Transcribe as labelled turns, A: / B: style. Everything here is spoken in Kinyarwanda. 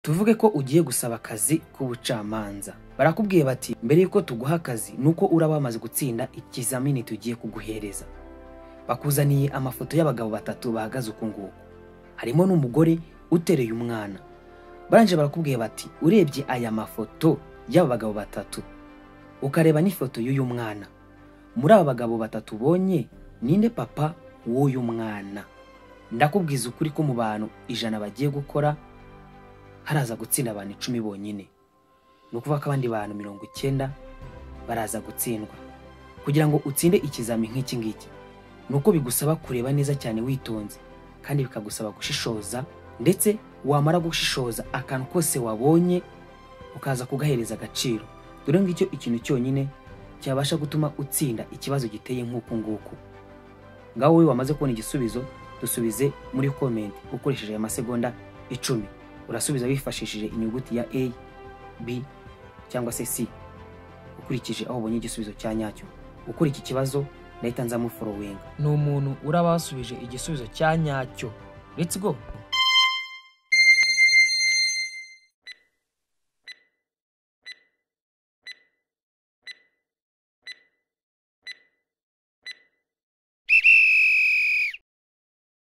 A: tuvuge ko ugiye gusaba akazi k'ubucamanza barakubwiye bati mbere yuko tuguha akazi nuko uraba wamaze gutsinda ikizamini tugiye kuguhereza bakuzaniye amafoto y'abagabo batatu bahagaze uku nguku harimo n'umugore utereye umwana barangije barakubwiye bati urebye aya mafoto y'aba bagabo batatu ukareba n'ifoto y'uyu mwana muri aba bagabo batatu ubonye ninde papa w'uyu mwana ndakubwiza ukuri ko mu bantu ijana bagiye gukora haraza gutsinda abantu icumi bonyine ni ukuvuga ko abandi bantu mirongo icyenda baraza gutsindwa kugira ngo utsinde ikizami nk'iki ngiki ni uko bigusaba kureba neza cyane witonze kandi bikagusaba gushishoza ndetse wamara gushishoza akantu kose wabonye ukaza kugahereza agaciro dore ngicyo ikintu cyonyine cyabasha gutuma utsinda ikibazo giteye nk'uku nguku ngaho wowe wamaze kubona igisubizo dusubize muri komenti ukoresheje aya masegonda icumi urasubiza wifashishije inyuguti ya a b cyangwa se c ukurikije aho ubonye igisubizo cya nyacyo ukora iki kibazo ndahita nzamuforowinga
B: ni umuntu uraba wasubije igisubizo cya nyacyo let's go